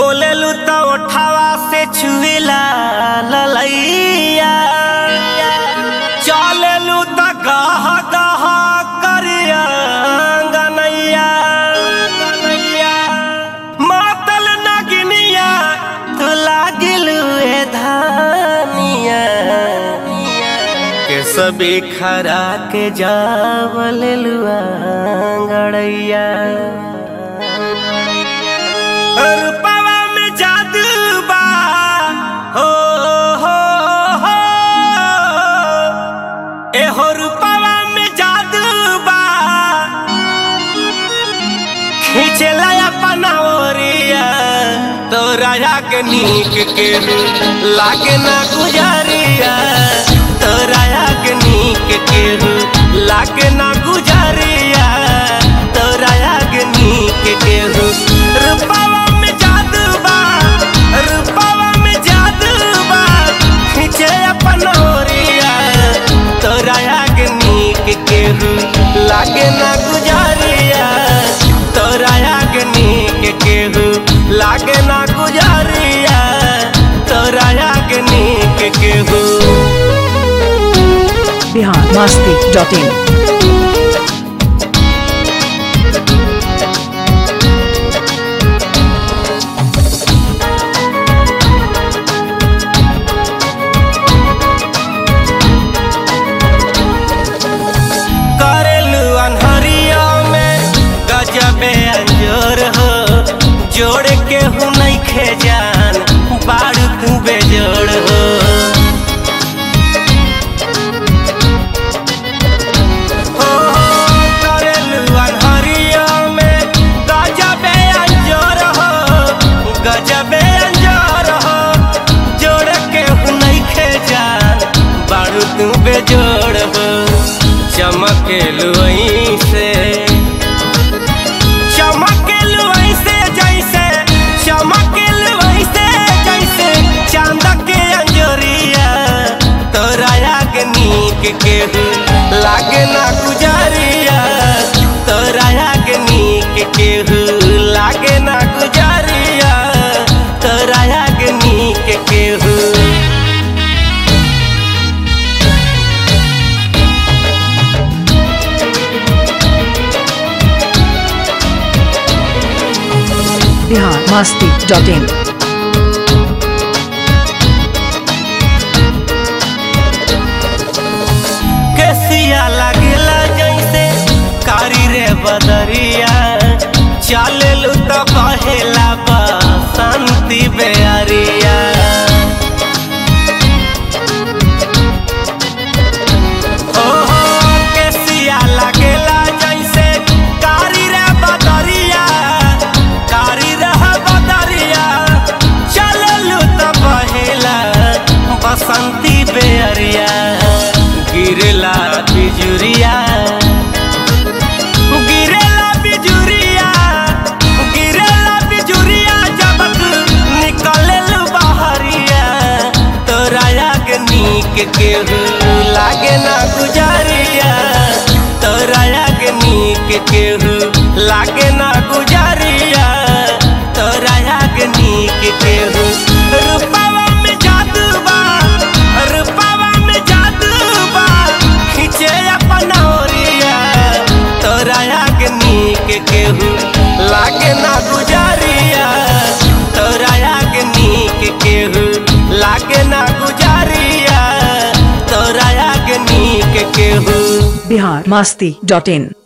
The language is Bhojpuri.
बोलेलू तो उठावा से छुएला ललैया चलेलू तो गह गह करिया गनैया मातल नगिनिया तू लागिलू ए धानिया के सबे खरा के जावलेलुआ गड़ैया रूपवा में जादू बा हो हो हो ए हो रूपवा में जादू बा खींचला अपना ओरिया तोरा के नीक के लागे ना गुजारिया तोरा के नीक के लागे ना गुजारिया तोरा के नीक के रूपवा में जादू बा रूपवा में जादू बा खींचे अपना ओरिया तोरा के नीक के लागे ना गुजारिया तोरा के नीक के लागे ना गुजारिया तोरा के नीक के बिहार मस्ती डॉट इन करेलू अनहरिया में गजबे अंजोर हो जोड़ के हूँ नहीं खे जान बारू तू बेजोड़ हो हो, करेलू अनहरिया में गजबे अंजोर हो गजबे अंजोर हो जोड़ के हूँ नहीं खे जान बारू तू बेजोड़ हो चमकेलू ऐसे चमकेलू ऐसे जैसे चमकेलू ऐसे जैसे चांद के अंजोरिया तोरा के नीक के लागे ना गुजारिया तोरा के नीक के लागे ना गुजारिया तोरा के नीक के बिहार मस्ती डॉट इन केसिया लागेला जैसे कारी रे बदरिया चलेलू तो बहेला बसंती बेअरिया हो हो केसिया लागेला जैसे कारी रे बदरिया कारी रे बदरिया चलेलू तो बहेला बसंती बेअरिया गिरला बिजुरिया गिरेला बिजुरिया गिरेला बिजुरिया जब निकलेलू बहरिया तोरा के नीक के लागे ना गुजारिया तोरा के नीक के लागे ना गुजारिया तोरा के नीक के रूपवा में जादू बा रूपवा में जादू बा खींचे अपना ओरिया तोरा के नीक के लागे ना गुजारिया तोरा के नीक के लागे ना गुजारिया तोरा के नीक के बिहार मस्ती डॉट इन